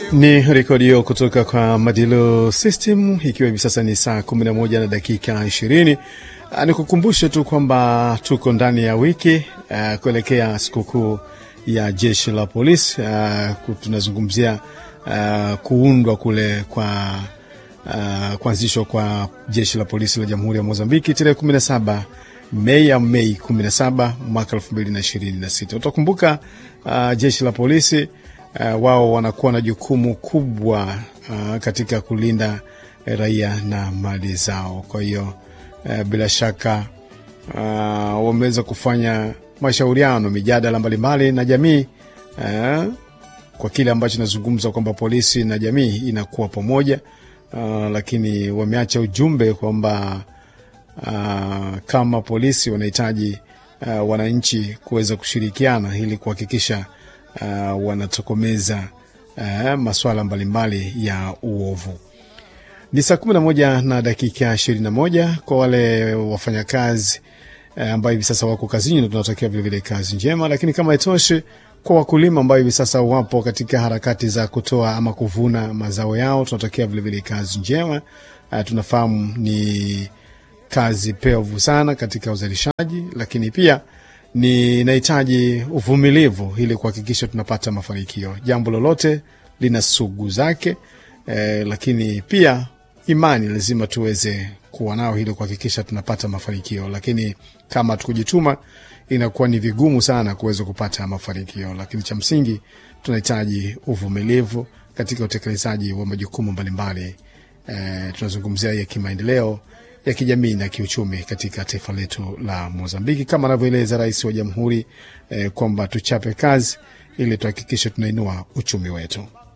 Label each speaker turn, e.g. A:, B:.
A: Ni rekodi hiyo kutoka kwa Madilu System, ikiwa hivi sasa ni saa 11 na dakika 20. Ni kukumbushe tu kwamba tuko ndani ya wiki uh, kuelekea sikukuu ya jeshi la polisi. Uh, tunazungumzia uh, kuundwa kule kwa uh, kuanzishwa kwa jeshi la polisi la Jamhuri ya Mozambiki tarehe 17 Mei ya Mei 17 mwaka 2026. Utakumbuka uh, jeshi la polisi uh, wao wanakuwa na jukumu kubwa uh, katika kulinda raia na mali zao. Kwa hiyo uh, bila shaka uh, wameweza kufanya mashauriano, mijadala mbalimbali na jamii uh, kwa kile ambacho nazungumza kwamba polisi na jamii inakuwa pamoja uh, lakini wameacha ujumbe kwamba uh, kama polisi wanahitaji uh, wananchi kuweza kushirikiana ili kuhakikisha uh, wanatokomeza uh, masuala mbalimbali ya uovu. Ni saa kumi na moja na dakika ishirini na moja kwa wale wafanyakazi uh, ambao hivi sasa wako kazini, na tunatakia vilevile kazi njema. Lakini kama itoshi, kwa wakulima ambao hivi sasa wapo katika harakati za kutoa ama kuvuna mazao yao, tunatakia vilevile kazi njema. Uh, tunafahamu ni kazi pevu sana katika uzalishaji, lakini pia ni nahitaji uvumilivu ili kuhakikisha tunapata mafanikio. Jambo lolote lina sugu zake eh, lakini pia imani lazima tuweze kuwa nao ili kuhakikisha tunapata mafanikio, lakini kama tukujituma inakuwa ni vigumu sana kuweza kupata mafanikio. Lakini cha msingi tunahitaji uvumilivu katika utekelezaji wa majukumu mbalimbali. Eh, tunazungumzia ya kimaendeleo ya kijamii na kiuchumi katika taifa letu la Mozambiki, kama anavyoeleza Rais wa Jamhuri eh, kwamba tuchape kazi ili tuhakikishe tunainua uchumi wetu.